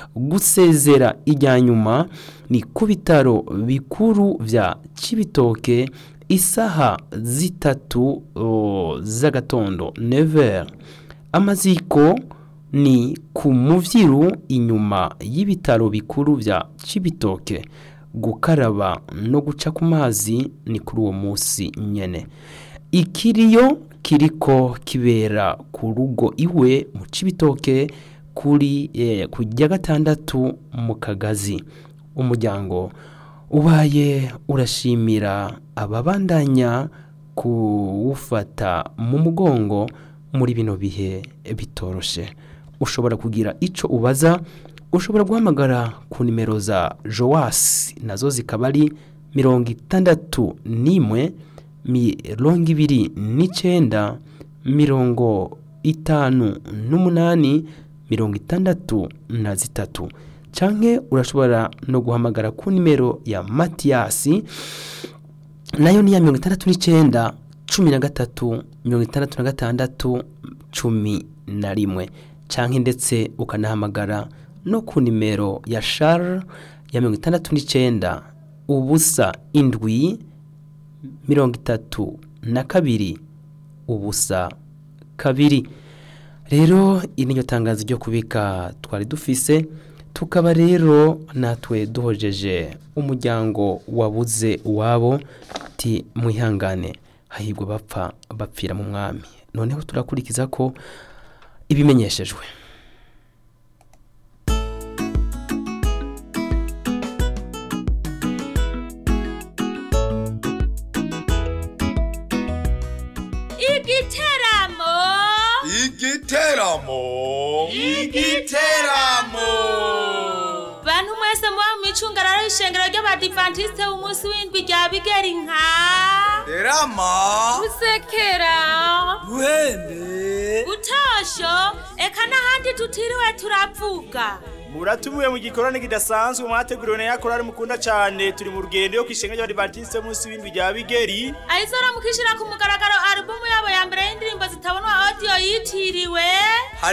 gusezera ijya nyuma ni ku bitaro bikuru bya Cibitoke isaha zitatu o, z'agatondo never amaziko ni ku muvyiru inyuma y'ibitaro bikuru bya Cibitoke gukaraba no guca ku mazi ni kuri uwo munsi nyene ikiriyo kiriko kibera ku rugo iwe mu Cibitoke kuri eh, kujya gatandatu mu kagazi umuryango ubaye urashimira ababandanya kuwufata mu mugongo muri bino bihe bitoroshe ushobora kugira ico ubaza ushobora guhamagara ku nimero za Joas nazo zikaba ari mirongo itandatu n'imwe mirongo ibiri n'icenda mirongo itanu n'umunani mirongo itandatu na zitatu canke urashobora no guhamagara ku nimero ya Matiyasi nayo ni ya mirongo itandatu n'icenda cumi na gatatu mirongo itandatu na gatandatu cumi na rimwe canke ndetse ukanahamagara no ku nimero ya Charles ya mirongo itandatu n'icenda ubusa indwi mirongo itatu na kabiri ubusa kabiri rero iri niryo tangazo ryo kubika twari dufise tukaba rero natwe duhojeje umuryango wabuze uwabo ti mwihangane hahirwa bapfa bapfira mu mwami noneho turakurikiza ko ibimenyeshejwe igiteramo igiteramo igiteramo bantu mwese muba mu micungararo y'ishengero ry'abadivantisite umunsi w'indwi rya bigeri nka rama gusekera ruhende gutosho eka n'ahandi tutiriwe turavuga muratumiwe mu gikorane kidasanzwe mwateguriwe na yakorari mukunda cyane turi mu rugendo yo kwishenga ry'abadivantisite munsi w'indwi rya bigeri ayizora mukishira ku mugaragaro alubumu yabo ya mbere y'indirimbo zitabonwa audio yitiriwe